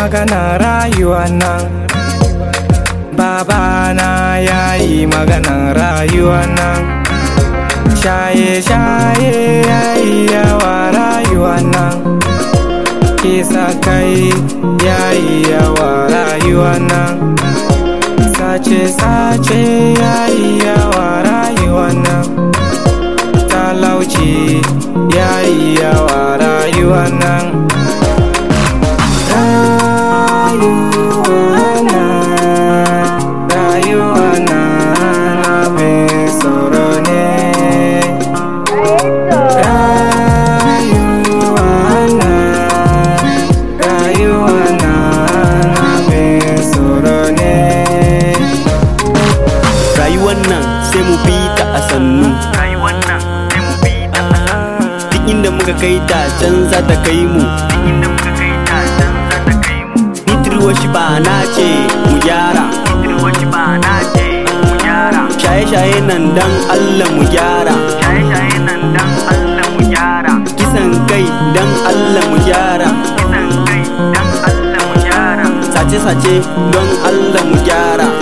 magana rayuwa nan babana ya yi maganan rayuwa nan shaye-shaye ya yi yawa rayuwa nan kisa kai ya yi yawa rayuwa nan sace-sace ya yi yawa rayuwa nan talauci ya yi yawa rayuwa nan rayuwa nan rayuwa nan abin tsoro ne rayuwa nan rayuwa nan abin tsoro ne rayuwar nan sai mu bi ta a sannu rayuwar nan sai mu bi ta a sannu duk inda muka kai ta can za ta kai mu duk inda muka kai ta can za ta kai mu nitirwa shi ba na ce mu gyara Kirwaci ba na ce mu gyara shaye-shaye nan dan Allah mu gyara shaye-shaye nan dan Allah mu gyara kisan kai dan Allah mu gyara kisan kai dan Allah mu gyara sace-sace don Allah mu gyara